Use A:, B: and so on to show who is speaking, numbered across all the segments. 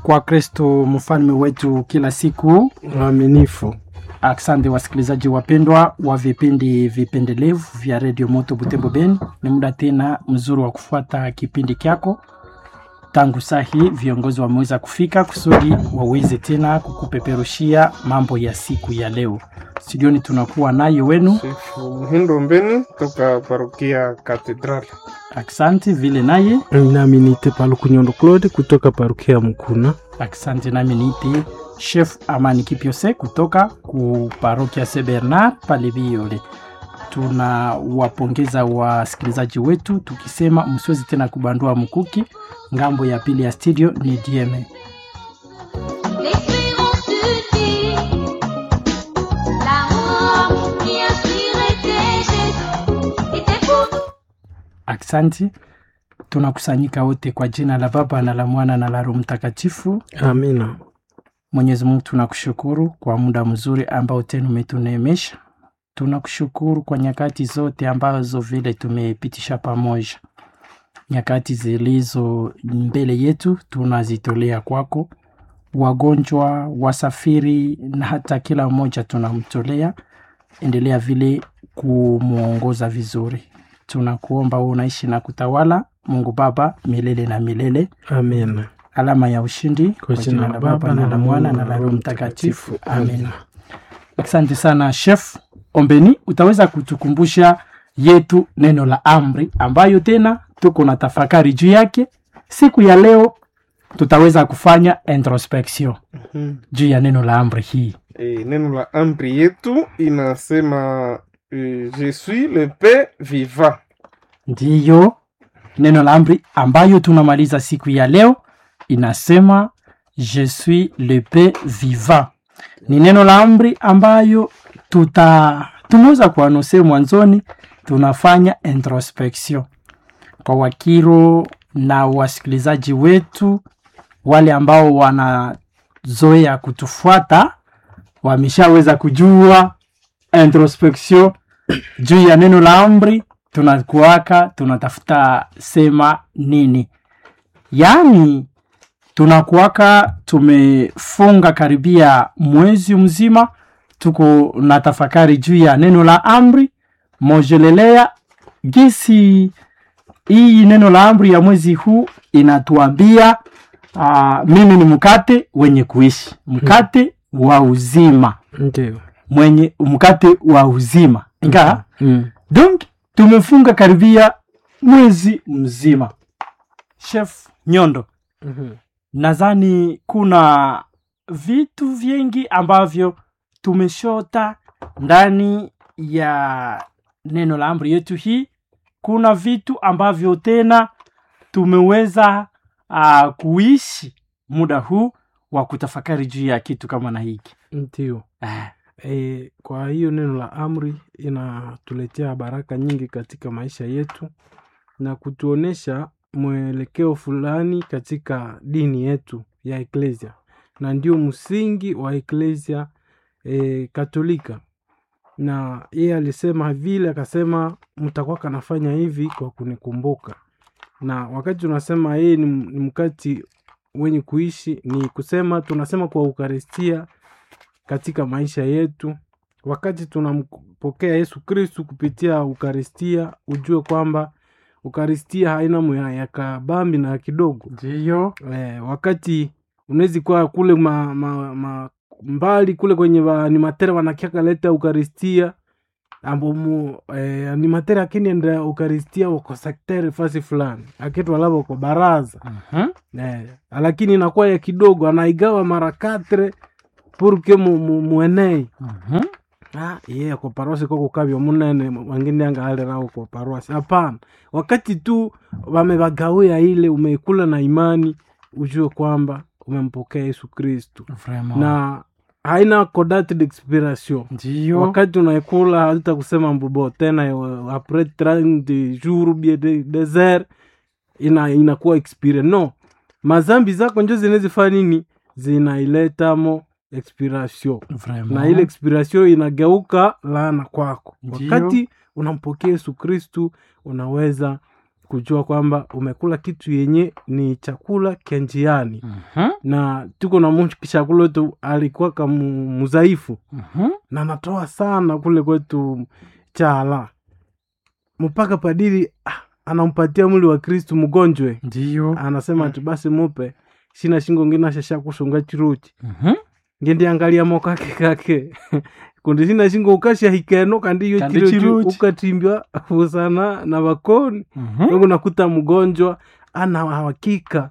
A: kwa Kristo mfalme wetu kila siku.
B: Mwaminifu.
A: Asante wasikilizaji wapendwa wa vipindi vipendelevu vya redio Moto Butembo Beni, ni muda tena mzuri wa kufuata kipindi kyako. Tangu saa hii viongozi wameweza kufika kusudi waweze tena kukupeperushia mambo ya siku ya leo. Studioni tunakuwa naye wenu,
B: Chifu Muhindo Mbeni toka parokia Katedrali.
A: asante vile naye
C: nami niite Paluku Nyondo Claude kutoka parokia Mkuna.
A: Asante nami niite Chef Amani Kipyose kutoka ku parokia Saint Bernard pale Biole. Tunawapongeza wasikilizaji wetu tukisema msiwezi tena kubandua mkuki. Ngambo ya pili ya studio ni DM.
D: L'espérance de Dieu, l'amour qui inspirait Jésus, était pour
A: Asante, tunakusanyika wote kwa jina la Baba na la Mwana na la Roho Mtakatifu.
C: Amina.
A: Mwenyezi Mungu tunakushukuru kwa muda mzuri ambao tena umetuneemesha. Tunakushukuru kwa nyakati zote ambazo vile tumepitisha pamoja. Nyakati zilizo mbele yetu tunazitolea kwako, wagonjwa, wasafiri na hata kila mmoja tunamtolea. Endelea vile kumwongoza vizuri. Tunakuomba wewe unaishi na kutawala, Mungu Baba milele na milele
C: Amina.
A: alama ya ushindi
C: Kwa jina la Baba
A: na la Mwana na la Roho Mtakatifu. Amen. Asante sana Chef Ombeni, utaweza kutukumbusha yetu neno la amri ambayo tena tuko na tafakari juu yake siku ya leo. Tutaweza kufanya introspection juu ya neno la amri hii.
B: E, neno la amri yetu inasema e, je suis le pain vivant.
A: Ndiyo neno la amri ambayo tunamaliza siku ya leo inasema je suis le pain vivant. Ni neno la amri ambayo tuta tumeweza kuanose mwanzoni, tunafanya introspection kwa wakiro na wasikilizaji wetu wale ambao wanazoea kutufuata wameshaweza kujua introspection juu ya neno la amri tunakuaka tunatafuta sema nini yaani tunakuaka tumefunga karibia mwezi mzima tuko na tafakari juu ya neno la amri mojelelea gisi hii neno la amri ya mwezi huu inatuambia uh, mimi ni mkate wenye kuishi mkate wa uzima
C: Ndio.
A: mwenye mkate wa uzima ingaa
C: Mm.
A: donc tumefunga karibia mwezi mzima chef nyondo
C: Mhm.
A: nadhani kuna vitu vingi ambavyo tumeshota ndani ya neno la amri yetu hii kuna vitu ambavyo tena tumeweza uh, kuishi muda huu wa kutafakari juu ya kitu kama na hiki
C: Ndio.
A: Ah,
C: E, kwa hiyo neno la amri inatuletea baraka nyingi katika maisha yetu na kutuonesha mwelekeo fulani katika dini yetu ya eklesia, na ndio msingi wa eklesia e, Katolika. Na yeye alisema vile, akasema mtakuwa kanafanya hivi kwa kunikumbuka. Na wakati tunasema yeye ni, ni mkati wenye kuishi, ni kusema tunasema kwa Ukaristia katika maisha yetu. Wakati tunampokea Yesu Kristu kupitia Ukaristia, ujue kwamba Ukaristia haina moya ya kabambi na ya kidogo.
A: ndiyo
C: Eh, wakati unawezi kuwa kule ma, ma, ma, mbali kule kwenye animatere wanakiaka leta Ukaristia ambo mu eh, animatere akini enda Ukaristia wako sektere fasi fulani akitwa lavo kwa baraza
A: Mhm.
C: Eh, lakini inakuwa ya kidogo anaigawa mara katre purke mu, mu, muenei
A: Mhm.
C: ah, yeah, kwa parosi koko kavyo munene wangine anga alirao kwa parosi hapana wakati tu wamevagawia ile umeikula na imani ujue kwamba umempokea yesu kristu
A: Vraiment.
C: na haina kodate d'expiration
A: ndiyo
C: wakati unaikula hauta kusema mbubo tena eh, apres 30 jour bie de, desert ina inakuwa expire no mazambi zako njo zinezifanya nini zinailetamo expiration
A: Vraiment.
C: na ile expiration inageuka laana kwako
A: Ndiyo.
C: wakati unampokea yesu kristu unaweza kujua kwamba umekula kitu yenye ni chakula kya njiani
A: Mhm,
C: na tuko na mtu chakula wetu alikuwa kamu mzaifu
A: mhm.
C: na anatoa sana kule kwetu chala mpaka padiri ah, anampatia mwili wa kristu mgonjwe
A: ndiyo
C: anasema ati basi mupe shina shingo ngina shasha kusunga chiruchi
A: Mhm.
C: ngendi angalia mokake kake kundi shina shingo ukasha hikeno kandi iyo
A: Kandi
C: chiruchi
A: chiruchi.
C: ukatimbwa usana na bakoni
A: Mhm.
C: Mungu nakuta mgonjwa ana hakika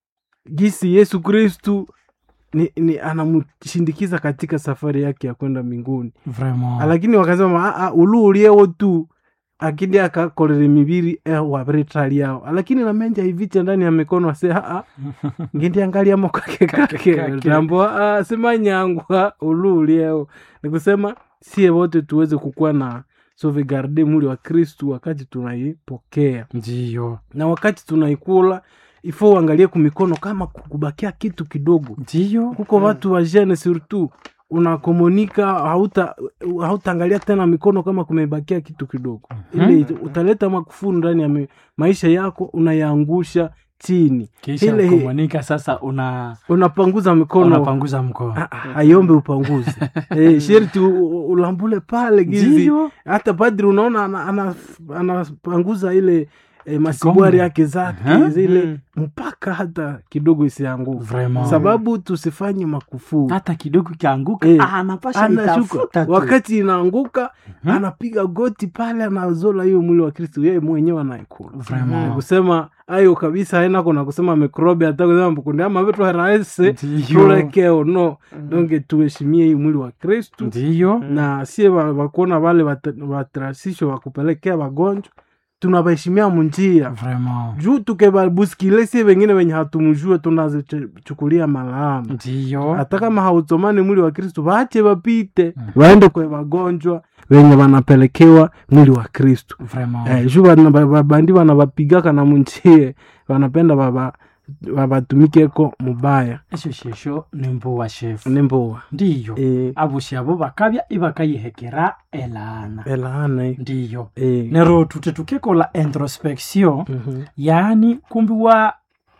C: gisi Yesu Kristu ni, ni anamshindikiza katika safari yake ya kwenda mbinguni,
A: Vraiment.
C: lakini wakasema "Ah, ah, ulu uliewo tu akindi akakolere mibiri eh, wabretali yao lakini namenja iviche ndani ya mikono ase aa ngindi angalia mokake kake
A: kake.
C: tambo "Ah, simanyangwa ulu uliewo nikusema sie wote tuweze kukuwa na sauvegarde mwili wa Kristu wakati tunaipokea
A: ndiyo
C: na wakati tunaikula ifo uangalie kumikono kama kubakia kitu kidogo
A: ndiyo
C: kuko watu wa jene surtout unakomunika hauta hautaangalia tena mikono kama kumebakia kitu kidogo ile utaleta makufuru ndani ya mi- maisha yako unayaangusha chini
A: kisha
C: Ile-
A: kumonika sasa una
C: unapanguza mikono
A: unapanguza mkono
C: Ah, ah, aiombe upanguze eh, sherti u- u- ulambule pale gizi
A: ndiyo
C: hata padri unaona anapanguza ana, ana anapanguza ile e, masibwari
A: Kikombe.
C: yake zake
A: Aha.
C: zile mpaka hata kidogo isianguke
A: Vraiment.
C: sababu tusifanye makufuru
A: hata kidogo kianguka
C: Eh,
A: ah, anapasha
C: anashuka
A: itafuta tu.
C: wakati inaanguka
A: Mhm.
C: anapiga goti pale anazola hiyo mwili wa kristu yeye mwenyewe anaikula
A: Vraiment.
C: Ni kusema ayo kabisa haina kuna kusema mikrobi hata kusema mbukundi ama vitu haraese
A: ndiyo
C: tulekeo no donge tuheshimie hii mwili wa kristu
A: ndiyo
C: na sie wa- wakuona wale wat- watrasisho wakupelekea wagonjwa tunawaheshimia munjia
A: Vraiment.
C: juu tukebabuskile sie wengine wenye hatumjue tunazichukulia malaama
A: ndiyo
C: hata kama hautomani mwili wa kristu waache wapite
A: Mm.
C: waende kwe wagonjwa wenye wanapelekewa mwili wa kristu
A: Vraiment.
C: eh, juu bana- ba- babandi wanawapigaka na munjie wanapenda baba babatumikeko mubaya
A: esho shesho nimbuwa shefu
C: nimbowa
A: ndiyo
C: eh,
A: abushi abo bakabya ibakayihekera elana
C: elaana eh,
A: ndiyo
C: eh,
A: nero tute tukekola introspection
C: mhm,
A: yaani kumbi wa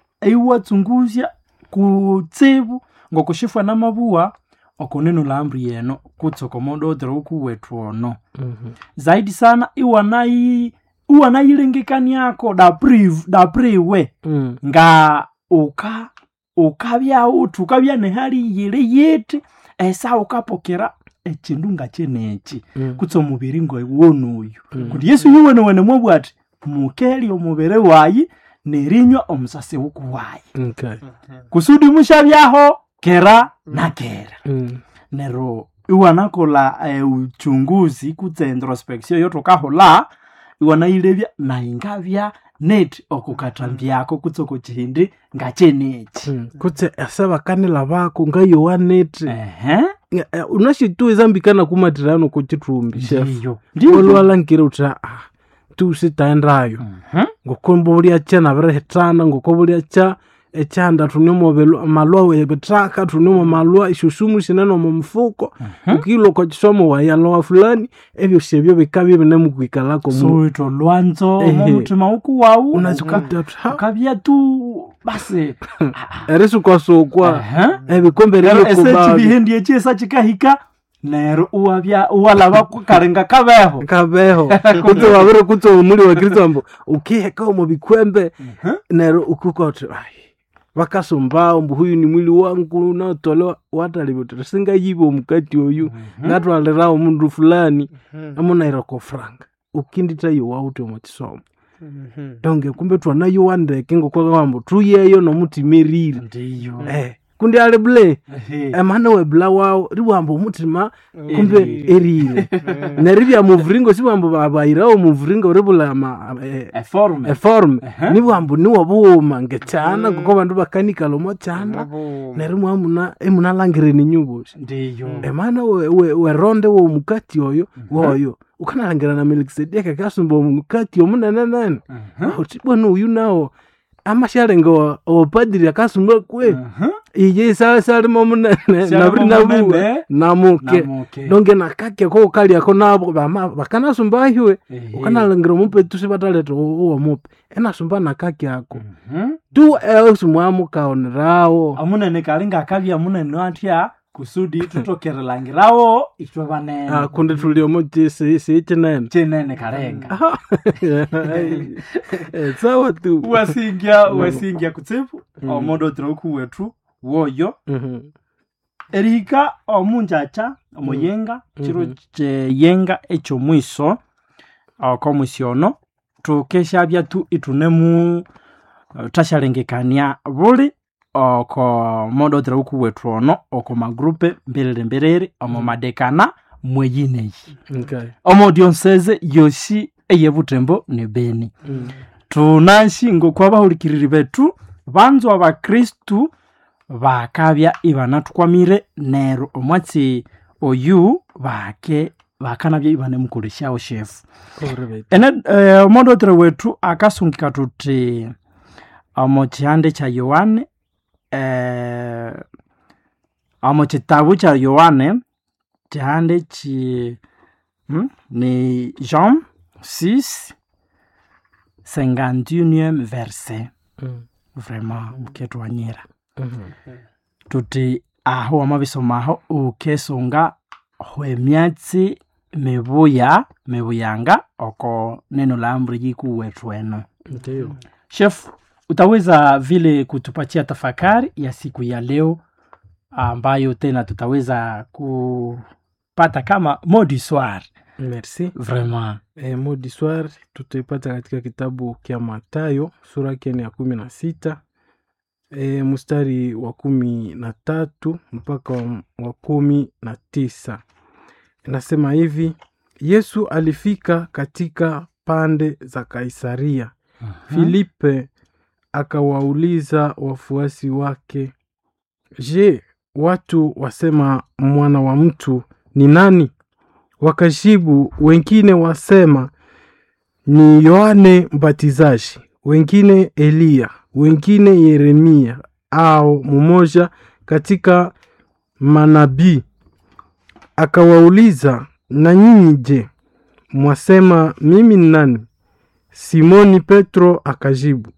A: iwatsunguzya kutsibu ngokushifwa na mabuwa okunenu la amri yeno kutsokomodo odhira ukuwetu ono
C: mhm,
A: zaidi sana iwanai iwanayilengekaniako dapriv dapriwe
C: mm,
A: nga uka ukabya uthi ukabya nehali yile yiti esa ukapokera ekindu nga kyeneki
C: mm,
A: kutsa omubiri ngowonuyu
C: Mm.
A: kuti yesu yuwenewene mwabwa ati mukeli omubiri wayi nerinywa omusasi wuku wayi
C: okay,
A: kusudi mushabyaho kera na kera
C: mm,
A: nero iwanakola eh, uchunguzi kutsa introspection yotukahola iwanayilebya naingabya neti okukatambyako kutsa okukihindi nga kyeneki
C: mm. kutse ase bakanila bako ngayowanete
A: ehe
C: unashitu ezambikana kumatirano kuchitumbi chef
A: ndiyo ndiyo
C: olwalankire uti ah tusitaendayo
A: Mhm.
C: ngokombo bulyacha nabirihitana ngoko bulyacha ekyanda tuniomo belu- malwa webitaka tuniomo malwa isusumu sinene omo mufuko ukilwa kwa kisomo wayalowa fulani ebyo syebyo bikabye binemukwikalako mu
A: suwita olwanzo
C: Ehe.
A: momutima wuku wawu
C: unazikata uti ha
A: ukabya tu basi
C: erisukasukwa
A: Ehe.
C: ebikombe
A: nero
C: rero kubabi
A: esekibihindi ekyesa kikahika nero uwabya uwalaba karinga kabeho
C: kabeho kutse wabire kutse omuli wa kristo ambo ukiheka omo bikwembe
A: Mhm.
C: nero ukukoti vakasumbao mbu huyu ni mwili wangu unaotolewa watalivyotere singayiva omukati oyu ngatwalirawo mundu fulani amunairako franga ukinditayo wauti omo kisomo donge kumbe twanayo wandeke ngokwakawambo tuyeyo nomutimirire
A: ndiyo
C: eh, kundi ali bule
A: Ehe.
C: emana webula wawo riwamba omutima kumbe
A: Erire.
C: erire neribya muvuringo siwambo babairawo muvuringo ribula ama eh,
A: eforme
C: eforme
A: Ehe.
C: niwambo niwo buuma ngekyana ngoko bandu bakanikala omo kyanda neryo muna emunalangireni nyubosi
A: ndiyo
C: emana we- we- weronde womukati oyo woyo ukanalangira na melikisedeki akasumba omukati omunenenene
A: Mhm.
C: uti bwana uyu nawo amashalenga opadiri akasumba kwe
A: Mhm.
C: ije sale salimo munene
A: Salimo
C: naburi nabuwe
A: munene.
C: namuke
A: Namuke.
C: donge nakake ko kaliako nabo bama bakanasumbahiwe
A: Ehe.
C: ukanalengera omupe tusi bataleta uwo mupe enasumba nakake ako
A: Mhm.
C: tu esimwamukaonerawo
A: amunene kali ngakabya munene atya kusudi tutokerelangirawo itwe banene
C: kundi tuliomo siikinene
A: chinene kalenga
C: sawa tu
A: wasingya wasingya kutsibu omundu otiroku wetu woyo
C: Mhm.
A: erihika omunjacha omuyenga chiro cheyenga ekyomwiso okomwisi ono tukeshabya tu itunemu uh, tashalengekania buli oko modo otiroku wetu ono oko magrupe mbiriri mbiriri omu madekana mweyineyi
C: Okay.
A: omo dionseze yosi eyebutembo ne beni
C: Mm.
A: tunashingo kwa bahulikiriri betu banzwa abakristu bakabya ibanathukwamire nero omwatsi oyu bake bakanabya ibanemukolesyawo shefu
C: Kore betu.
A: ene eh, omondotere wetu akasungika tuti omo kihande kya yohane eh, omo kitabu kya yohane kihande ki hmm? ni jean 6 51 verset
C: Mm.
A: vraiment muketwanyira
C: Mhm.
A: tuti aho wamabisomaho ukesunga hwemyatsi mibuya mibuyanga oko neno la amri jiku wetu eno
C: Ndiyo.
A: chef utaweza vile kutupatia tafakari ya siku ya leo ambayo tena tutaweza kupata kama modi soir
C: merci
A: vraiment
C: e, modi swar tutaipata katika kitabu kya matayo sura yake ni ya kumi na sita e, mstari wa kumi na tatu mpaka wa, wa kumi na tisa inasema hivi yesu alifika katika pande za kaisaria filipe akawauliza wafuasi wake je watu wasema mwana wa mtu ni nani wakajibu wengine wasema ni yohane mbatizaji wengine eliya wengine yeremia au mmoja katika manabii akawauliza na nyinyi je mwasema mimi ni nani simoni petro akajibu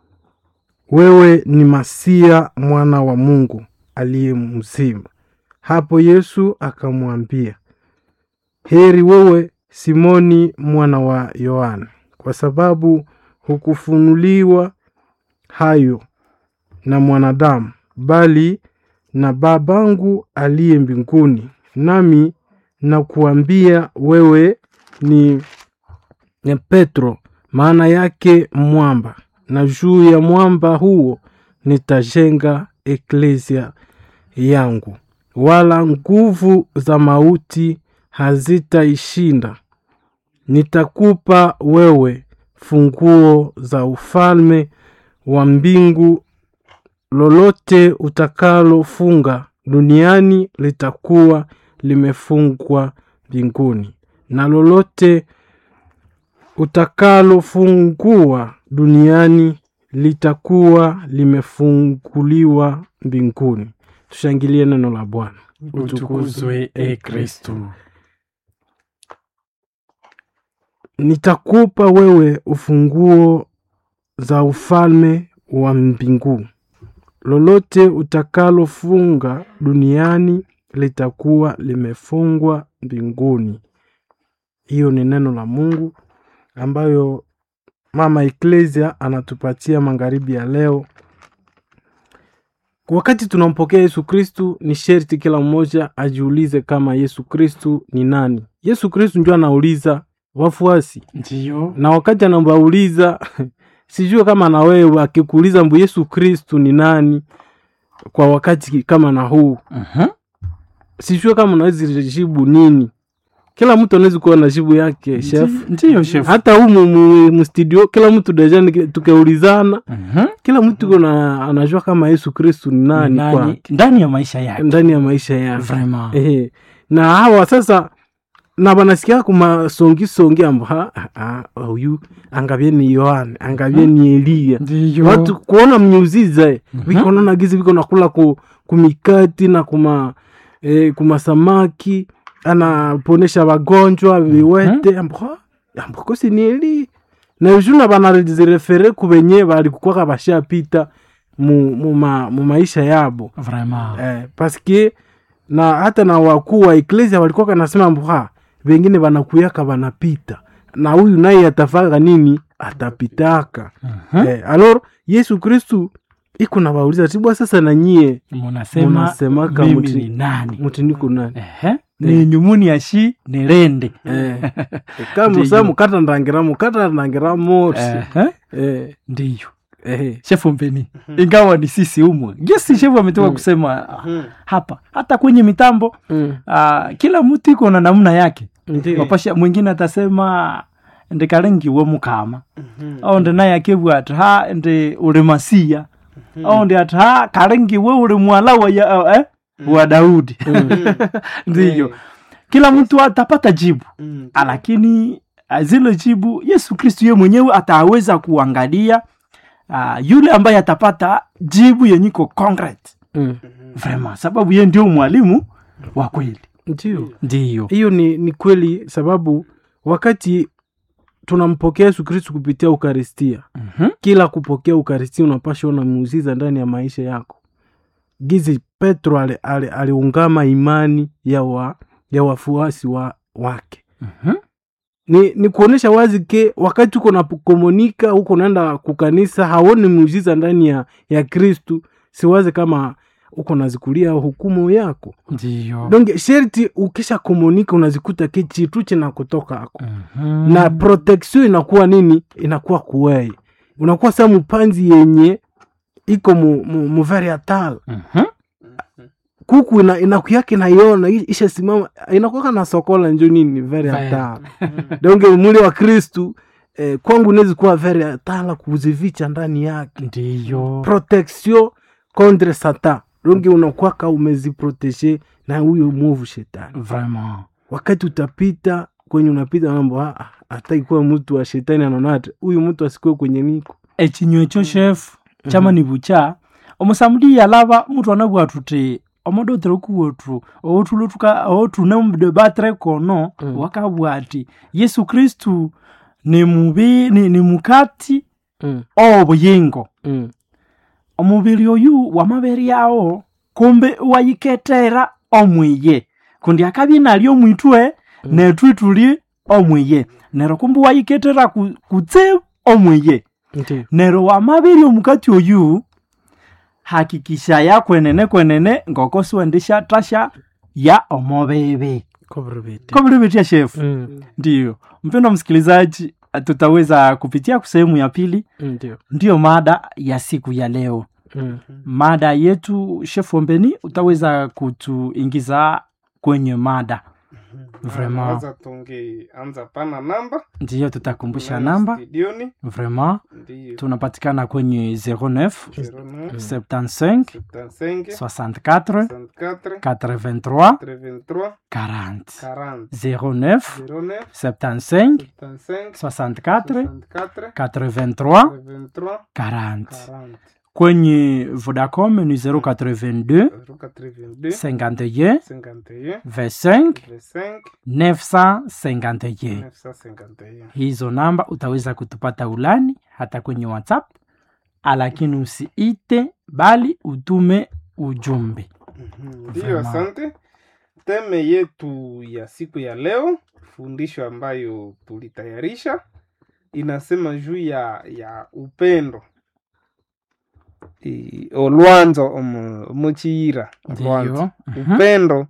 C: wewe ni masia mwana wa mungu aliye mzima hapo yesu akamwambia heri wewe simoni mwana wa yohana kwa sababu hukufunuliwa hayo na mwanadamu bali na babangu aliye mbinguni nami nakuambia wewe ni ni petro maana yake mwamba na juu ya mwamba huo nitajenga eklesia yangu wala nguvu za mauti hazitaishinda nitakupa wewe funguo za ufalme wa mbingu lolote utakalofunga duniani litakuwa limefungwa mbinguni na lolote utakalofungua duniani litakuwa limefunguliwa mbinguni tushangilie neno la bwana
A: utukuzwe e kristu
C: nitakupa wewe ufunguo za ufalme wa mbingu lolote utakalofunga duniani litakuwa limefungwa mbinguni hiyo ni neno la mungu ambayo mama eklesia anatupatia magharibi ya leo wakati tunampokea yesu kristu ni sherti kila mmoja ajiulize kama yesu kristu ni nani yesu kristu ndio anauliza wafuasi
A: ndiyo
C: na wakati anambauliza sijue kama na wewe akikuuliza mbu yesu kristu ni nani kwa wakati kama na huu
A: Mhm.
C: sijue kama unawezi jibu nini kila mtu anawezi kuwa na jibu yake chef
A: Ndi- ndiyo chef
C: hata humu mu- mustudio kila mtu deja niki- tukiulizana
A: Mhm.
C: kila mtu kuna anajua kama yesu kristu ni nani,
A: Nani-
C: kwa
A: ndani ya maisha yake
C: ndani ya maisha yake
A: vraiment
C: Ehe. na hawa sasa na banasikia kumasongisongi ambo ha ah, ah, huyu angavye ni yohane angavye ni eliya
A: ndiyo
C: watu kuona mnyuziza viko naona gizi viko nakula ku, kumikati na kuma eh, kumasamaki anaponesha wagonjwa viwete ambo ambo kosi ni eli na juna banarezirefere kubenye balikukwaka bashapita mu, mu, ma, mu maisha yabo
A: vraiment
C: eh, paske na hata na wakuu wa eklesia walikuwa kanasema mbwa vengine wanakuyaka wanapita na huyu naye atafaka nini atapitaka
A: Mhm.
C: eh, alor yesu kristu iko na wauliza tibwa sasa na nyie
A: munasema
C: munasemaka
A: mimi
C: muti-
A: ni nani
C: mutiniko nani
A: Ehe. ni nyumuni yashi nilende
C: eh, kama
A: Ndiyo.
C: musa mukata ndangira mukata ndangira mosi
A: Ehe.
C: eh,
A: ndiyo
C: eh,
A: shefu mpeni ingawa ni sisi umwe gesi shefu ametoka kusema ah,
B: Mhm.
A: hapa hata kwenye mitambo
C: mm,
A: ah, kila mtu iko na namna yake
C: ndiyo.
A: wapasha mwingine atasema ndikalengiwe mukama
B: Mhm.
A: au ndi naye akibwa ati ha ndi uli masiya au ndi ati ha kalengiwe uli mwala wa, ya, eh, wa daudi ndiyo kila mtu atapata jibu
B: Mhm.
A: lakini ah, zile jibu yesu kristu ye mwenyewe ataweza kuangalia uh, yule ambaye atapata jibu yenyiko concrete
C: mm,
A: vraiment sababu ye ndio mwalimu wa kweli
C: ndiyo
A: ndiyo
C: hiyo ni, ni kweli sababu wakati tunampokea yesu kristu kupitia ukaristia
A: Mhm.
C: kila kupokea ukaristia unapasha ona muuziza ndani ya maisha yako gizi petro aliungama ali, ali aliungama imani ya, wa, ya wafuasi wa, wake
A: Mhm.
C: ni, ni kuonyesha wazi ke wakati uko nakomunika huko naenda kukanisa haoni muujiza ndani ya, ya kristu siwaze kama uko nazikulia hukumu yako
A: ndiyo
C: donge sherti ukisha komunika unazikuta ke chitu china kutoka ako
A: Mhm.
C: na protection inakuwa nini inakuwa kuwei unakuwa sa mpanzi yenye iko mu, mu, mu very atal
A: Mhm.
C: kuku ina, inakuyake naiona i- isha simama inakuwaka na sokola njo nini very
A: Very.
C: atal donge mwili wa kristu eh, kwangu nezi kuwa very atala kuzivicha ndani yake
A: ndiyo
C: protection contre satan donge unakwaka umeziprotege na huyo mwovu shetani
A: vraiment
C: wakati utapita kwenye unapita mambo "Ah, ah, hata ikuwa mtu wa shetani anaonate huyu mtu asikuwe kwenye niko
A: ekinywa ekyo shefu kyamani bucha omusamuli yalaba mutu anabwa tuti omodotere kuwotu owotulutuka owotune mudebatre kono
C: Mm.
A: wakabwa ati yesu kristu ni mubi ni, ni mukati
C: mm,
A: obuyingo
C: mm,
A: omubiri oyu wamabere yawo kumbe wayiketera omwiye kundi akabye nali omwitwe nethu tuli omwiye nero kumbe wayiketera ku- kutse omwiye
C: ndiyo
A: nero wamabiri omukati oyu hakikisha ya kwenene kwenene ngoko siwendesha tasha ya omobebe
C: kobrevete
A: kobilivitia shefu
C: mm,
A: ndiyo mpendo msikilizaji tutaweza kupitia sehemu ya pili
C: ndiyo
A: ndiyo mada ya siku ya leo
C: mm,
A: mada yetu shefu ombeni utaweza kutuingiza kwenye mada Vraiment.
B: Nawaza tungeanza pana namba
A: ndiyo tutakumbusha
B: Tunayo
A: namba
B: studioni
A: vraiment
B: ndiyo
A: tunapatikana kwenye 09
B: 09
A: 75
B: 75
A: 64
B: 64
A: 83
B: 83
A: 40
B: 40
A: 09
B: 09
A: 75
B: 75
A: 64
B: 64
A: 83
B: 83
A: 40
B: 40
A: kwenye vodacom ni 082
B: 082
A: 51
B: 51
A: 25
B: 25
A: 951
B: 951
A: hizo namba utaweza kutupata ulani hata kwenye whatsapp lakini usiite bali utume ujumbe
B: Mhm, Ndiyo,
A: Vraiment.
B: asante. Teme yetu ya siku ya leo, fundisho ambayo tulitayarisha inasema juu ya ya upendo I- olwanzo omu- omuchiyira olwanzo
A: ndiyo Mhm.
B: upendo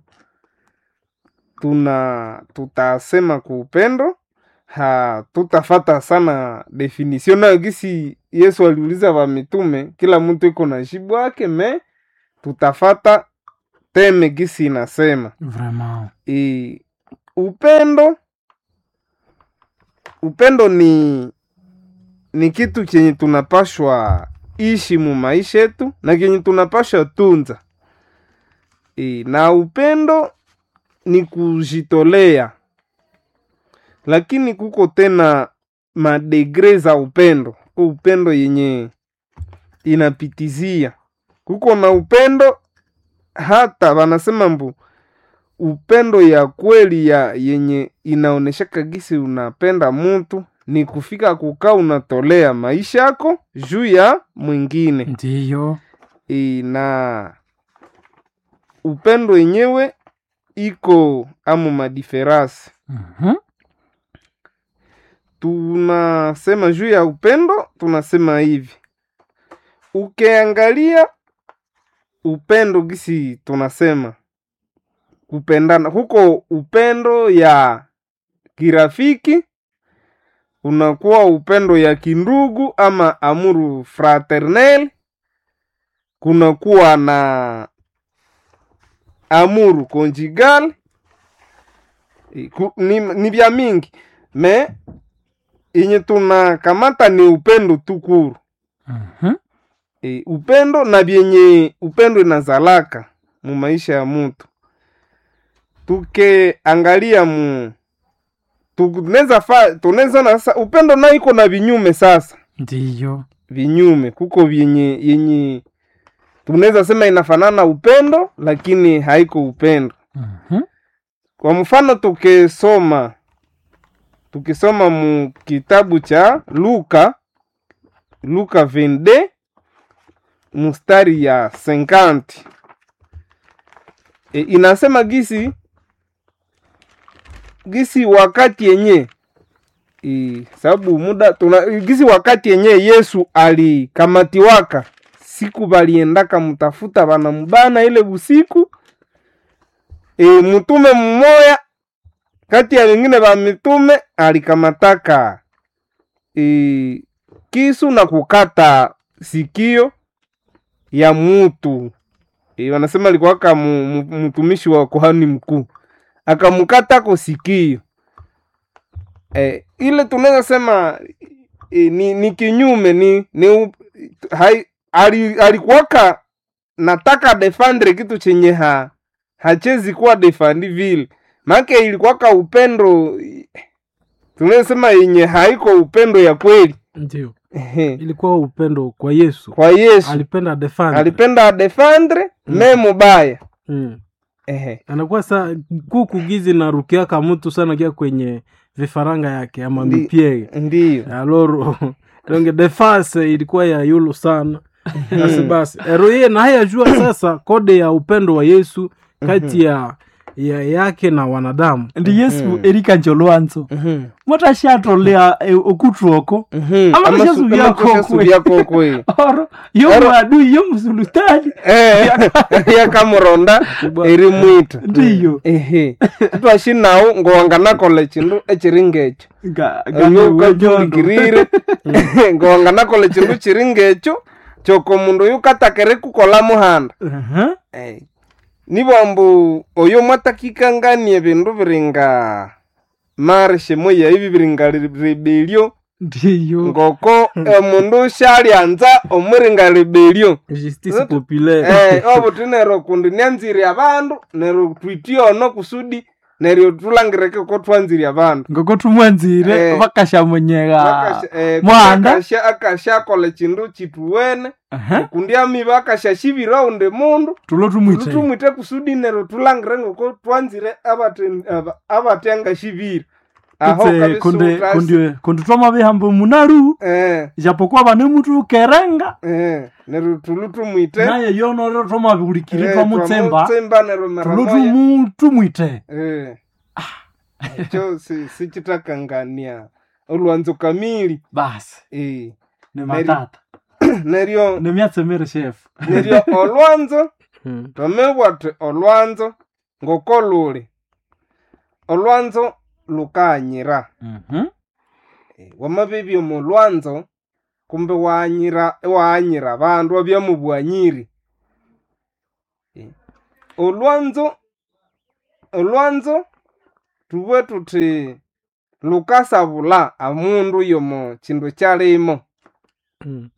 B: tuna tutasema ku upendo ha tutafata sana definition nayo gisi yesu aliuliza wa mitume kila mtu iko na jibu wake me tutafata teme gisi inasema
A: vraiment
B: e, upendo upendo ni ni kitu chenye tunapashwa ishi mu maisha yetu na kenye tunapashwa tunza e, na upendo ni kujitolea lakini kuko tena madegre za upendo kuko upendo yenye inapitizia kuko na upendo hata wanasema mbu upendo ya kweli ya yenye inaoneshaka gisi unapenda mtu ni kufika kukaa unatolea maisha yako juu ya mwingine
A: ndiyo
B: e, na upendo yenyewe iko amu madiferasi
A: Mhm.
B: tunasema juu ya upendo tunasema hivi ukiangalia upendo gisi tunasema kupendana huko upendo ya kirafiki unakuwa upendo ya kindugu ama amuru fraternel kunakuwa na amuru conjugal Eh, ku- ni, ni vya mingi me yenye tunakamata ni upendo tukuru
A: Mhm.
B: e, upendo na vyenye upendo inazalaka mu maisha ya mutu tukeangalia mu tunaweza fa tunaweza na sasa upendo nayo iko na vinyume sasa
A: ndiyo
B: vinyume kuko vyenye yenye tunaweza sema inafanana upendo lakini haiko upendo
A: Mhm.
B: kwa mfano tukisoma tukisoma mu kitabu cha luka luka 22 mustari ya 50 e, inasema gisi gisi wakati yenye e, sababu muda tuna gisi wakati yenye yesu alikamatiwaka siku baliendaka mtafuta banamubana ile busiku e, mtume mmoya kati ya wengine ba mitume alikamataka e, kisu na kukata sikio ya mutu e, wanasema alikuwaka mu- mu- mtumishi wa kohani mkuu akamukatako sikio e, ile tunaweza sema e, ni, ni kinyume ni, ni u- hai, ali, alikuwaka nataka defendre kitu chenye ha hachezi kuwa defandi vile make ilikuwaka upendo tunasema yenye haiko upendo ya kweli
C: ndio
B: Ehe.
C: ilikuwa upendo kwa yesu
B: kwa yesu
C: alipenda defend
B: alipenda adefendre me mubaya
C: mm.
B: Ehe.
C: anakuwa sa kuku gizi na rukiaka mtu sana kia kwenye vifaranga yake ama
B: Ndi-
C: mipiege
B: ndiyo
C: aloro donge defense ilikuwa ya yulu sana basi basi eroye na haya jua sasa kode ya upendo wa yesu kati ya, ya yake na wanadamu
A: ndi yesu
B: Mhm.
A: erika njolwanzo
B: Mhm.
A: mwatashatolea e, okutuoko
B: Mhm.
A: Ama
B: Ama
A: kusha
B: su-
A: subia
B: ama kusha
A: kokwe.
B: subia kokwe
A: oro yo
B: Oro-
A: mwadui yo msulutani
B: Eh, yakamuronda erimwita
A: ndiyo
B: ehe twashinawu ngowanganakola chindu echiri ngecho
A: Nga-
B: oyo
A: nga-
B: ukajulikirire ngowanganakola chindu chiri ngecho choko mundu oyu katakere kukola muhanda
A: Aha.
B: Eh, nibwambu oyo mwatakikanganie bindu biringa marishe moya ibi biringa rebelio
A: ndiyo
B: ngoko omundu shalyanza omuringa rebelio
C: justice
B: Zote-
C: populaire
B: eh obuti nero kundi nyanziri abandu nero twitiono kusudi neryo tulangireke ko twanziri abandu
A: ngoko tumwanzire
B: Eh.
A: vakashamonyeka
B: Bakasha- eh,
A: mwanda.
B: akasha- akashakola chindu chituwene
A: Aha.
B: kundi amiba akashashibira unde mundu
A: tulo tumwite
B: lutumwite kusudi nero tulangire ngoko twanzire abate- aba- abatengashibira aho
A: Kutse
B: kabisa
A: kunde
B: utasi-
A: kunde kunde twamavihambo munaru
B: eh
A: japokuwa vane mutu kerenga
B: eh nero tulutumwite
A: naye yonoro twamavihulikiri
B: eh,
A: twamutsemba
B: twamutsemba nero mara
A: tulo
B: moya.
A: tumu- tumwite
B: Eh. cho si- sichitakangania olwanzo kamili
A: basi
B: eh.
A: ni matata
B: neryo
A: ni myatsemere shefu
B: neryo olwanzo
C: Mm.
B: twamebwate olwanzo ngoko luli olwanzo lukanyira
A: Mhm.
B: Eh, wamabebya omu lwanzo kumbe wanyira wanyira abandu wabya mu bwanyiri Eh, olwanzo olwanzo tubwe tuthi lukasabula amundu yomo chindu kyalimo
C: Mm.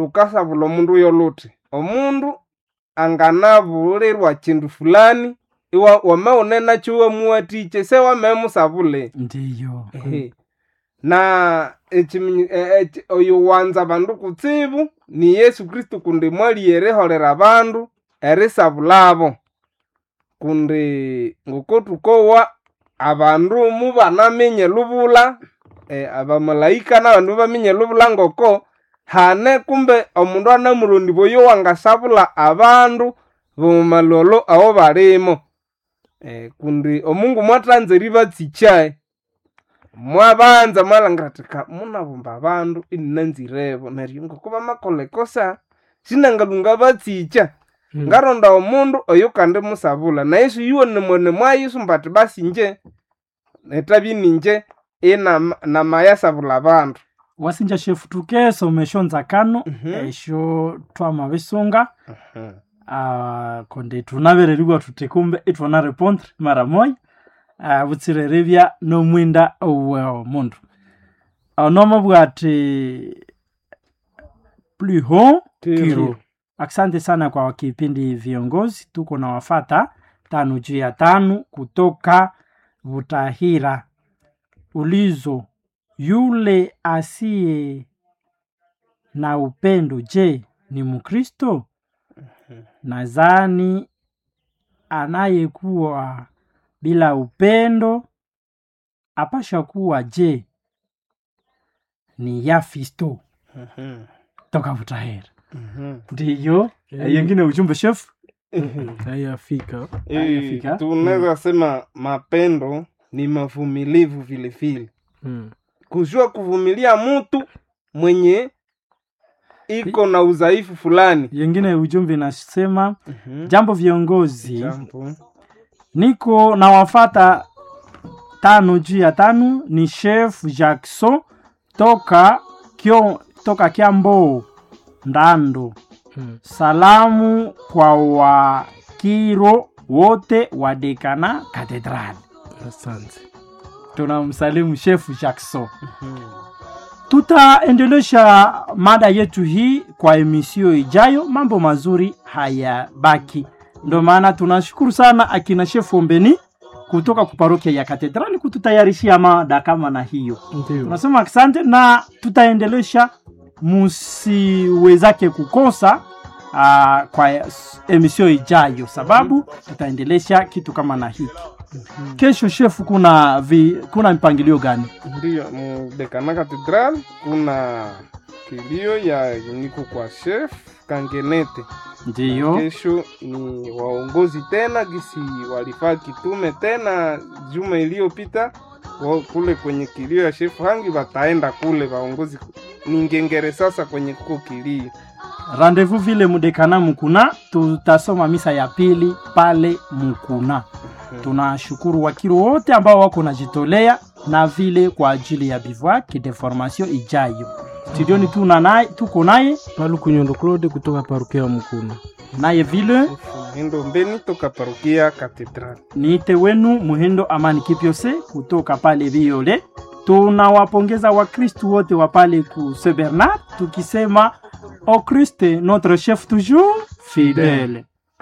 B: lukasabula omundu yo luthi omundu anganabulirwa chindu fulani iwa wameonena chuwa muwatiche se wamemusavule
A: ndiyo
B: Ehe. na echiminyi- e- echi- oyo wanza bandu kutsibu ni yesu kristu kundi mwali eriholera bandu erisabulabo kundi ngokotukowa abandu mubanamenye lubula e, abamalaika nabandu bamenye lubula ngoko hane kumbe omundu anamulondi boyo wangasabula abandu bomumalolo awo balimo e, kundi omungu mwatanza eribatsichae mwabanza mwalangira tika munabumba abandu ininanzirevo neryo ngoko bamakolekosa sinangalunga batsicha
C: Mm.
B: ngaronda omundu oyo kandi musabula na yesu yuwone mwene mwayisumba ati basi nje etabi ninje ina namayasabula abandu
A: wasinja shefu tukesomesho nzakano
B: Mhm.
A: esho twama bisunga ah, konde tunabereriwa tuti kumbe itwana repondre mara moya ah, butsirerebya nomwinda owe mundu onoma bwati pliho kiro asante sana kwa kipindi viongozi tuko na wafata tano juu ya tano kutoka butahira ulizo yule asiye na upendo je ni mkristo nadhani anayekuwa bila upendo apasha kuwa je ni yafisto toka butahira ndiyo
C: Eh.
A: yengine ujumbe chef
C: hayafika
A: Hayafika.
B: tunaweza sema mapendo ni mavumilivu vile vile
C: mm.
B: kujua kuvumilia mtu mwenye iko na udhaifu fulani
A: yengine ujumbe inasema
B: Mhm.
A: jambo viongozi
B: Jambo.
A: niko na wafata tano juu ya tano ni chef jackson toka kyo, toka kiambo ndando
C: Mm.
A: salamu kwa wakiro wote wa dekana katedrali
C: asante
A: tunamsalimu chef jackson
B: Mhm.
A: tutaendelesha mada yetu hii kwa emisio ijayo mambo mazuri hayabaki ndo maana tunashukuru sana akina shefu ombeni kutoka kuparokia ya katedrali kututayarishia mada kama na hiyo
C: ndio
A: tunasema asante na tutaendelesha musiwezake kukosa uh, kwa emisio ijayo sababu tutaendelesha kitu kama na hiki kesho shefu kuna vi, kuna mpangilio gani
B: ndiyo mudekana katedral kuna kilio ya niko kwa chef kangenete
A: ndiyo
B: kesho ni waongozi tena gisi walifaa kitume tena juma iliyopita wa- kule kwenye kilio ya shefu hangi wataenda kule waongozi ni ngengere sasa kwenye kuko kilio
A: rendez-vous vile mudekana mukuna tutasoma misa ya pili pale mukuna tunashukuru wakiro wote ambao wako najitolea na vile kwa ajili ya bivouac de formation ijayo studioni tuna naye tuko naye
C: palu kunyondo claude kutoka parukia mkuna
A: naye vile
B: endo mbeni toka parokia katedral
A: niite wenu muhendo amani kipyose kutoka pale viole tunawapongeza wakristu wote wa pale ku Saint bernard tukisema o christe notre chef toujours fidèle